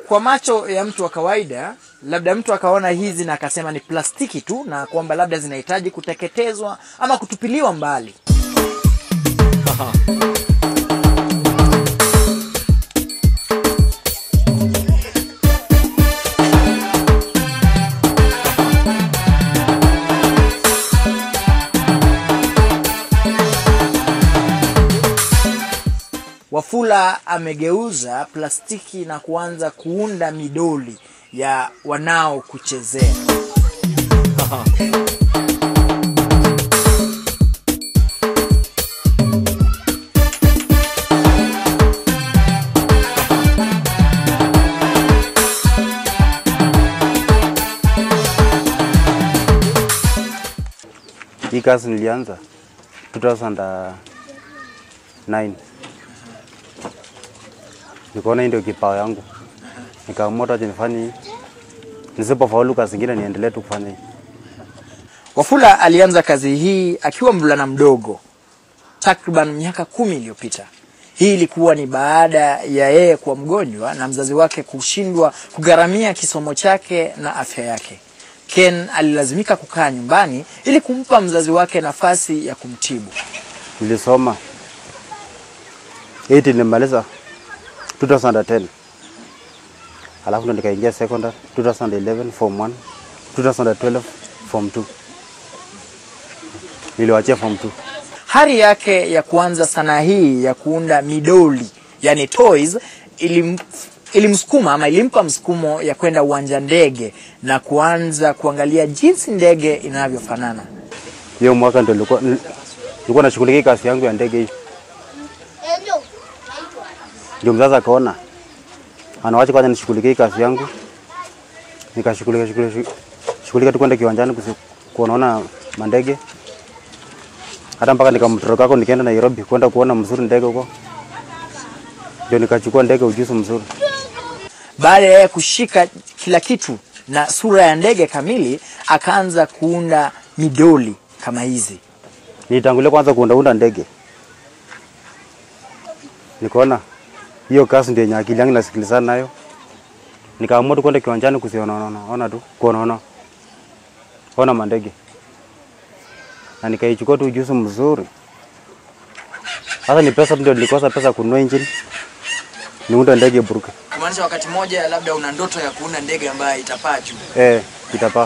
kwa macho ya mtu wa kawaida labda mtu akaona hizi na akasema ni plastiki tu na kwamba labda zinahitaji kuteketezwa ama kutupiliwa mbali Wafula amegeuza plastiki na kuanza kuunda midoli ya wanao kuchezea. Hii kazi nilianza 2009 nikaona hii ndio kipawa yangu, nikaamua hata nifanye hii. Nisipofaulu kazi zingine niendelee tu kufanya hii. Wafula alianza kazi hii akiwa mvulana mdogo takriban miaka kumi iliyopita. Hii ilikuwa ni baada ya yeye kuwa mgonjwa na mzazi wake kushindwa kugharamia kisomo chake na afya yake. Ken alilazimika kukaa nyumbani ili kumpa mzazi wake nafasi ya kumtibu. Nilisoma 8 nilimaliza 2010 alafu ndo nikaingia secondary 2011 form 1 2012 form 2 niliwachia form 2 Hari yake ya kuanza sanaa hii ya kuunda midoli, yani toys, ilim, ilimsukuma ama ilimpa msukumo ya kwenda uwanja ndege na kuanza kuangalia jinsi ndege inavyofanana. hiyo mwaka ndo nilikuwa nilikuwa nashughulikia kazi yangu ya ndege hii ndio mzazi akaona anawacha kwanza nishughulikie kazi yangu nikashughulika shughulika shughulika tu kwenda kiwanjani kusi- kuonaona mandege hata mpaka nikamtoroka kako nikaenda Nairobi kwenda kuona mzuri ndege huko ndio nikachukua ndege ujuzi mzuri Baada ya yeye kushika kila kitu na sura ya ndege kamili, akaanza kuunda midoli kama hizi. Nilitangulia kwanza kuundaunda ndege, nikaona hiyo kazi ndio yenye akili yangu nasikilizana nayo, nikaamua tu kwenda kiwanjani kusionaona ona tu kuonaona ona mandege, na nikaichukua tu ujuzi mzuri. Sasa ni pesa tu ndio nilikosa pesa kununua engine niunda ndege buruke. Kumaanisha wakati mmoja labda una ndoto ya kuunda ndege ambayo itapaa juu. Eh, itapaa.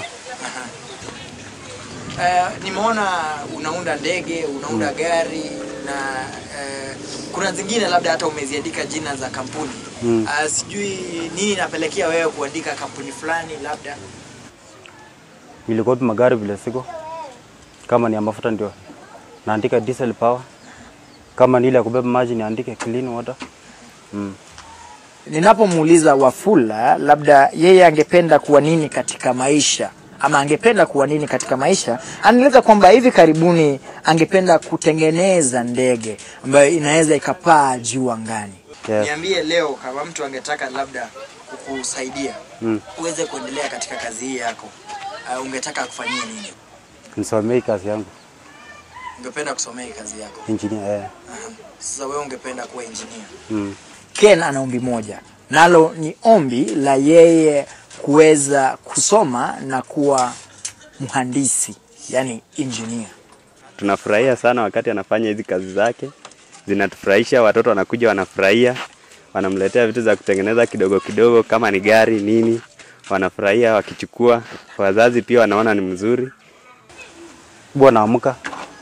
Eh, nimeona unaunda ndege, unaunda gari na eh, kuna zingine labda hata umeziandika jina za kampuni Mm. Ah, sijui nini inapelekea wewe kuandika kampuni fulani labda. Ilikuwa tu magari vile siko, kama ni ya mafuta ndio naandika diesel power, kama ni ile ya kubeba maji niandike clean water. Mm. Ninapomuuliza Wafula labda yeye angependa kuwa nini katika maisha ama angependa kuwa nini katika maisha, anaeleza kwamba hivi karibuni angependa kutengeneza ndege ambayo inaweza ikapaa juu angani. Yes. Niambie leo kama mtu angetaka labda kukusaidia Mm. uweze kuendelea katika kazi hii yako, uh, ungetaka kufanyia nini? Nisomee hii kazi yangu Ungependa kusomea hii kazi yako? engineer. Eh. Aha. Sasa wewe ungependa kuwa engineer. Mm. Ken ana ombi moja, nalo ni ombi la yeye kuweza kusoma na kuwa mhandisi, yani engineer. tunafurahia sana wakati anafanya hizi kazi zake, zinatufurahisha. Watoto wanakuja wanafurahia, wanamletea vitu za kutengeneza kidogo kidogo, kama ni gari nini, wanafurahia wakichukua. Wazazi pia wanaona ni mzuri. Bwa naamka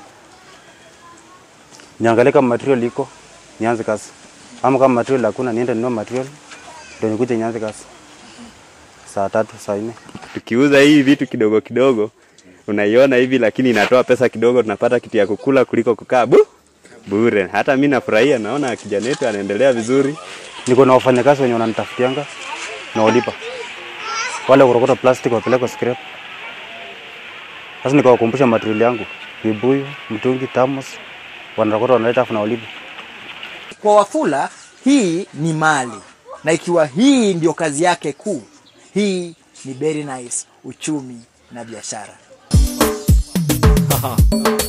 niangalie kama material iko nianze kazi, ama kama material hakuna niende ninunue material ndio nikuje nianze kazi saa tatu saa nne. Tukiuza hii vitu kidogo kidogo, unaiona hivi, lakini inatoa pesa kidogo, tunapata kitu ya kukula kuliko kukaa bu bure. Hata mi nafurahia, naona kijana wetu anaendelea vizuri. Niko na wafanyakazi wenye wananitafutianga na walipa wale kurokota plastic wapeleka scrap. Sasa nikawakumbusha material yangu, vibuyu, mtungi, thermos, wanarokota wanaleta afu na walipa. Kwa Wafula hii ni mali, na ikiwa hii ndio kazi yake kuu, hii ni very nice uchumi na biashara.